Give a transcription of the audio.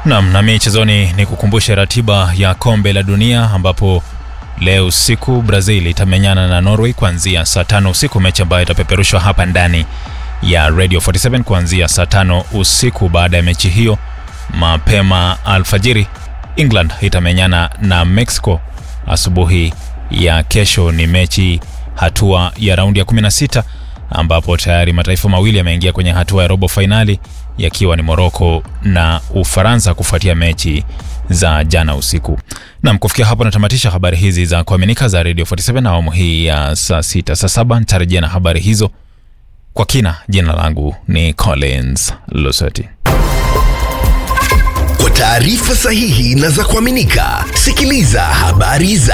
Nam na michezoni ni kukumbushe ratiba ya kombe la dunia ambapo leo usiku Brazil itamenyana na Norway kuanzia saa tano usiku, mechi ambayo itapeperushwa hapa ndani ya Radio 47 kuanzia saa tano usiku. Baada ya mechi hiyo, mapema alfajiri, England itamenyana na Mexico. Asubuhi ya kesho ni mechi hatua ya raundi ya 16 ambapo tayari mataifa mawili yameingia kwenye hatua ya robo fainali yakiwa ni Morocco na Ufaransa kufuatia mechi za jana usiku. Nam, kufikia hapo natamatisha habari hizi za kuaminika za Radio 47 na awamu hii ya saa sita. Saa saba nitarejea na habari hizo kwa kina. Jina langu ni Collins Lusati. Kwa taarifa sahihi na za kuaminika, sikiliza habari za